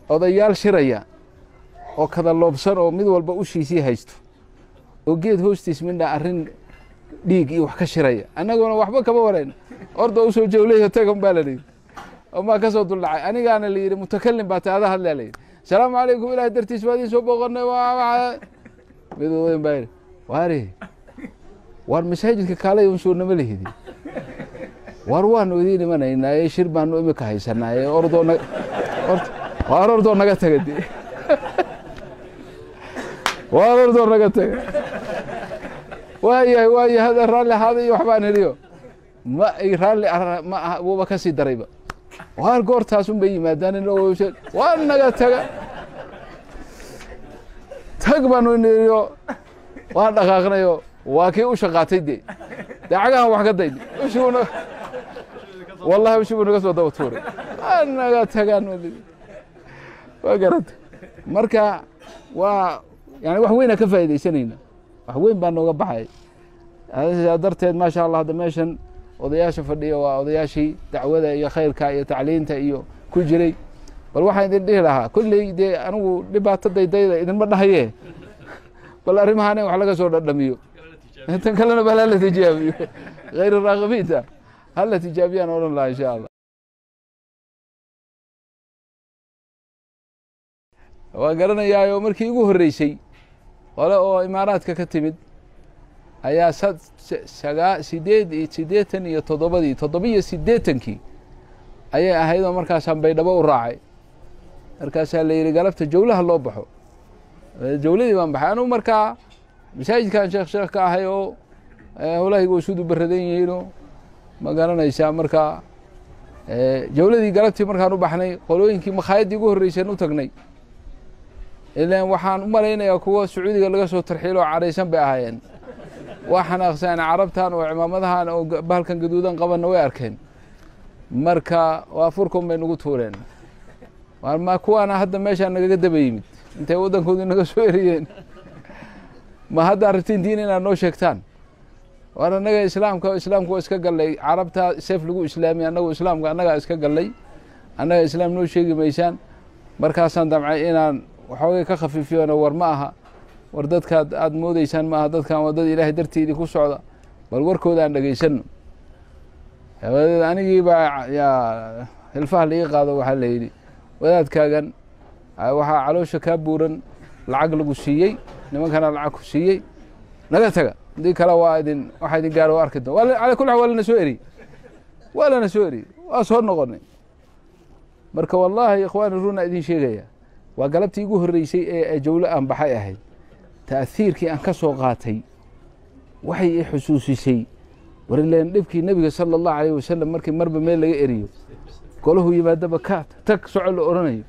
odayaal shiraya oo kada loobsan oo mid walba ushiisii haysto oo geed hoostiis midha arrin dhiig iyo wax ka shiraya annaguna waxba kama warayno orda usoo jawlayo tagan baa la yidhi oo maa kasoo duldhacay anigaana la yidhi mutakalim baa taada hadlaa la yidhi asalaamu calaykum ilaah dartiis baa idiin soo booqanay mid odayn baa yidhi waari waar masaajidka kaalay un soo nama lihidi waar waanu idiin imanaynaaye shir baanu imika haysanaaye ordoo na waar ordoo naga taga de waar ordoo naga taga waayahay waayahay hada raalli ahaada iyo waxbaan heliyo ma ay raalli ma aha wuuba ka sii darayba waar goortaas un bay yimaadaan waa naga taga tag baanu iniyo waan dhaqaaqnayo waa kii u shaqaatay de dee cagahan wax ka dayni ushibuna wallahi ushibuu naga soo daba tuuray waa naga tagaan waa garata marka waa yani wax weynaa ka faa'iidaysanayna wax weyn baa nooga baxay saa darteed maasha allah hadda meeshan odayaasha fadhiya waa odayaashii dacwada iyo khayrka iyo tacliinta iyo ku jiray bal waxaan idin dhihi lahaa kolley dee anigu dhibaato daydayda idinma dhahaye bal arrimahaan in wax laga soo dhadhamiyo tan kalena bal hala tijaabiyo hayr raakibiinta hala tijaabiyaan odhan lahaa insha allah waa garanayaayo markii igu horreysay qole oo imaaraadka ka timid ayaa sagaa sideed iyo siddeetan iyo toddobadii toddobiyo siddeetankii ayay ahayd oo markaasaan baydhabo u raacay markaasaa la yidhi galabta jawlaha loo baxo jawladii baan baxay anugu markaa masaajidkan sheekh sheekh ka ahay oo howlahayga way sudu baradan yihiinoo ma garanaysaa markaa jawladii galabtii markaan u baxnay qolooyinkii makhaayadii ugu horreyseen u tagnay ilan waxaan u malaynayaa kuwa sacuudiga laga soo tarxiilo oo cadhaysan bay ahaayeen waa xanaaqsaan carabtan oo cimaamadahan oo bahalkan gaduudan qabanna way arkeen marka waa furkun bay nagu tuureen ma kuwaana hadda meeshaa nagaga daba yimid intay waddankoodii naga soo eriyeen ma hadda rabtiin diin inaad noo sheegtaan war annaga islaamka islaamku waa iska gallay carabta seef lagu islaamiy annagu islaamka annagaa iska gallay annaga islaam noo sheegi maysaan markaasaan damcay inaan waxoogay ka khafiifiyona war ma aha war dadkaad aada moodeysaan ma aha dadkan waa dad ilaahay dartii idinku socda bal warkooda aan dhegaysano habadeed anigii baa yaa hilfaha laiga qaado waxaa la yidhi wadaadkaagan waxaa caloosha kaa buuran lacag lagu siiyey nimankana lacag ku siiyey naga taga haddii kale waa idin waxaa idin gaaro waa arki doon ala kul xal waa lana soo eriyey waa lana soo eriyey waa soo noqonay marka wallaahi ikhwaani runa idin sheegaya waa galabtii igu horreysay ee jawlo aan baxay ahayd ta'hiirkii aan ka soo qaatay waxay i xusuusisay war ileen dhibkii nebiga sala allahu alayh wasalam markii marba meel laga eriyo golahu yimaadaba ka tag soco la oranayo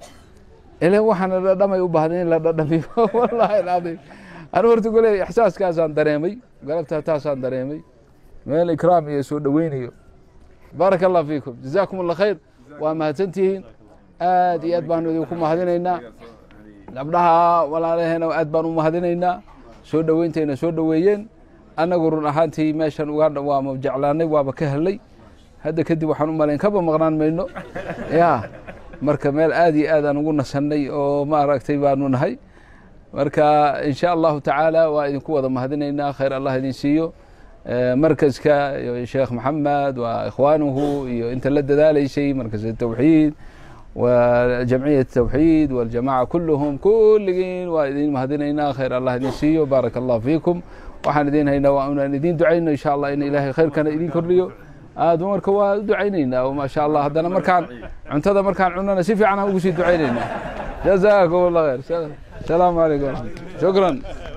ileen waxaana dhadhamay u baahday in la dhadhamiyo wallahi alcadiim anu horta gole ixsaaskaasaan dareemay galabtaa taasaan dareemay meel ikraam iyo soo dhoweynayo baaraka allah fiikum jazaakum allah khayr waa mahadsantihiin aad iyo aad baanu idinku mahadinaynaa gabdhaha walaalaheena aad baan u mahadinaynaa soo dhoweyntayna soo dhoweeyeen annagu run ahaantii meeshan ugandha waama jeclaanay waaba ka helay hadda kadib waxaan u malayn kaba maqnaan mayno ya marka meel aad iyo aad aan ugu nasannay oo maaragtay baanu nahay marka in sha allahu tacaala waa idinku wada mahadinaynaa khayr allah idin siiyo markaska sheekh maxamed waa ikhwaanuhu iyo inta la dadaalaysay markas tawxiid وجمعية التوحيد والجماعة كلهم كلين وإذين مهدينا خير الله إذن سيو بارك الله فيكم وحن إذين هينا وأنا إذين دعينا إن شاء الله إن إلهي خير كان إذين كرليو آه دمرك ودعينينا وما شاء الله هذا مركان عنتظر مركان عنا نسيف عنها وقسي دعينينا جزاكم الله خير السلام عليكم شكرا